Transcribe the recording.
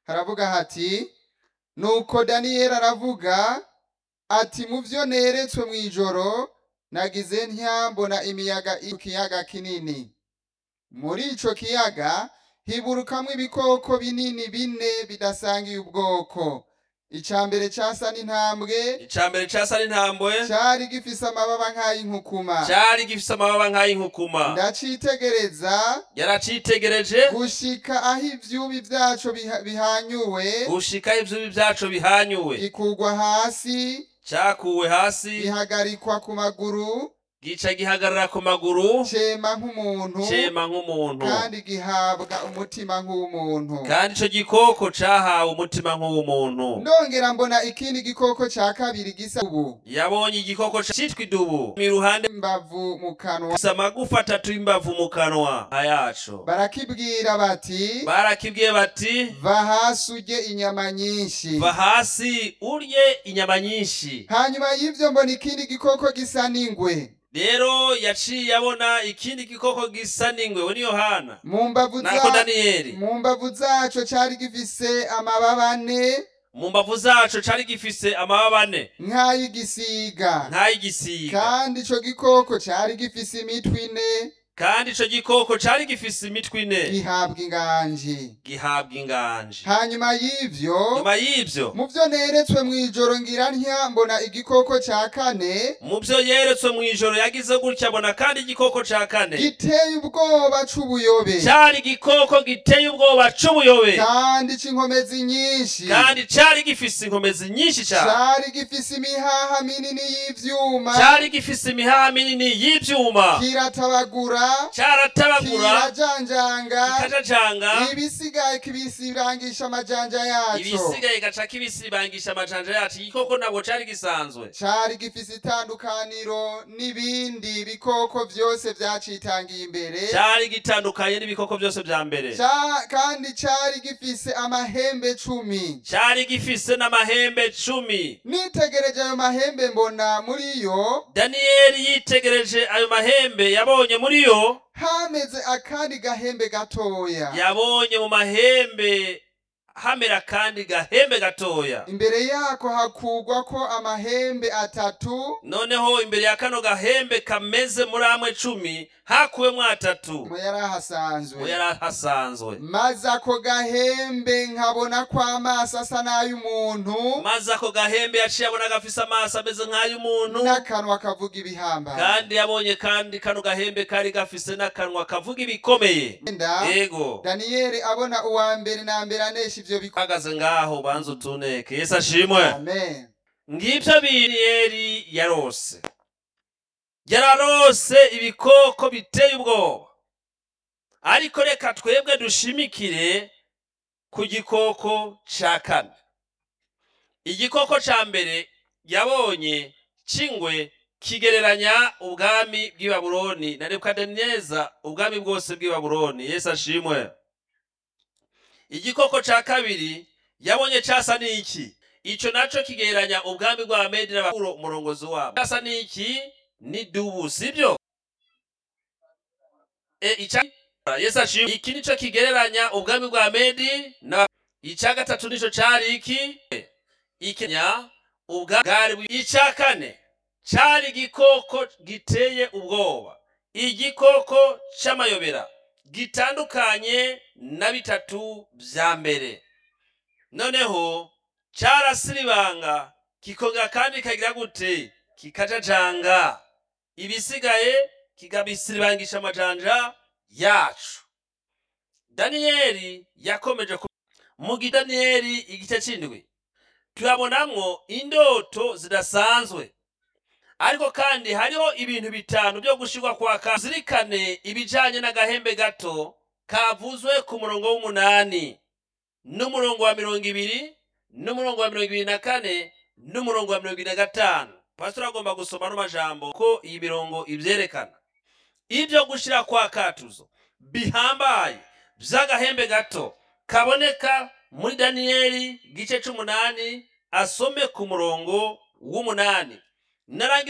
haravuga hati nuko daniyeli aravuga ati mu byo neretswe mu ijoro nagize ntya mbona imiyaga iri mu kiyaga kinini muri ico kiyaga hiburukamwo ibikoko binini bine bidasangiye ubwoko ica mbere casa n'intambwe icya mbere cyasa n'intambwe cari gifise amababa nk'ay'inkukuma cyari gifise amababa nk'ay'inkukuma ndacitegereza yaracitegereje gushika aho ivyubi vyaco biha- bihanyuwe gushika ivyubi vyaco bihanyuwe gikugwa hasi cyakuwe hasi gihagarikwa ku maguru gica gihagarara ku maguru cema nk'umuntu cema nk'umuntu kandi gihabwa umutima nk'uw'umuntu kandi ico gikoko cahawe umutima nk'uw'umuntu ndongera mbona ikindi gikoko ca kabiri gisa ubu yabonye igikoko citwa idubu iruhande imbavu mu kanwa gifise amagufa atatu y'imbavu mu kanwa yaco barakibwira bati barakibwiye bati va hasi urye inyama nyinshi va hasi urye inyama nyinshi hanyuma y'ivyo mbona ikindi gikoko gisa n'ingwe rero yaciye abona ikindi gikoko gisa n'ingwe we ni yohana mu mbavu nako za daniyeli mu mbavu zaco cari gifise amababa ane mu mbavu zaco cari gifise amababa ane nk'ay'igisiga nk'ay'igisiga kandi ico gikoko cari gifise imitwe ine kandi ico gikoko cari gifise imitwe ine gihabwa inganji gihabwa inganje hanyuma y'ivyo nyuma y'ivyo mu vyo neretswe mw'ijoro ngira ntya mbona igikoko ca kane mu vyo yeretswe mw'ijoro yagize gutya abona kandi igikoko ca kane giteye ubwoba c'ubuyobe cari igikoko giteye ubwoba c'ubuyobe kandi c'inkomezi nyinshi kandi cari gifise inkomezi nyinshi cane cari gifise imihaha minini y'ivyuma cari gifise imihaha minini y'ivyuma kiratabagura caratabagura kirajanjanga kikajajanga ibisigaye kibisirangisha amajanja yaco ibisigaye gaca kibisibangisha amajanja yacu igikoko ntabwo cari gisanzwe cari gifise itandukaniro n'ibindi bikoko vyose vyacitangiye imbere cari gitandukanye n'ibikoko byose vya mbere Ca- kandi cari gifise amahembe cumi cari gifise n'amahembe cumi nitegereje ayo mahembe mbona muri yo daniyeli yitegereje ayo mahembe yabonye muri yo hameze akandi gahembe gatoya yabonye mu mahembe hamera kandi gahembe gatoya imbere yako hakugwa ko amahembe atatu noneho imbere ya kano gahembe kameze muri amwe cumi hakuwemwo atatu mu yari ngo ahasanzwe yari hasanzwe maze ako gahembe nkabona ko amaso asa n'ay'umuntu maze ako gahembe yaciye abona gafise amaso ameze nk'ay'umuntu n'akanwa kavuga ibihambaye kandi yabonye kandi kano gahembe kari gafise n'akanwa kavuga ibikomeye Enda, yego daniyeli abona uwa mbere na mbere anesha ivyo bikora uhagaze ngaho ubanza utuneke yesu ashimwe amen ngibyo biniyeli yarose yararose ibikoko biteye ubwoba ariko reka twebwe dushimikire ku gikoko ca kane igikoko ca mbere yabonye c'ingwe kigereranya ubwami bw'i babuloni na nebukadineza ubwami bwose bw'i babuloni yesu ashimwe igikoko ca kabiri yabonye casa n'iki ico naco kigereranya ubwami bwa medi n'abakuro umurongozi wabo casa n'iki ni dubu sibyo e, ica yesu ashimwe iki nico kigereranya ubwami bwa medi na ica gatatu nico cari iki ikenya ubwari bw- ica kane cari igikoko giteye ubwoba igikoko c'amayobera gitandukanye na bitatu vya mbere noneho carasiribanga kikongera kandi kagira gute kikajajanga ibisigaye kikabisiribangisha amajanja yacu daniyeli yakomeje ku mu gidaniyeli igice c'indwi turabonamwo indoto zidasanzwe ariko kandi hariho ibintu bitanu byo gushirwa kwa ka zirikane ibijanye n'agahembe gato kavuzwe ku murongo w'umunani n'umurongo wa mirongo ibiri n'umurongo wa mirongo ibiri na kane n'umurongo wa mirongo ibiri na gatanu pastor agomba gusoma no majambo ko iyi mirongo ivyerekana ibyo gushira kwa katuzo bihambaye vy'agahembe gato kaboneka muri daniyeli gice c'umunani asome ku murongo w'umunani narangiza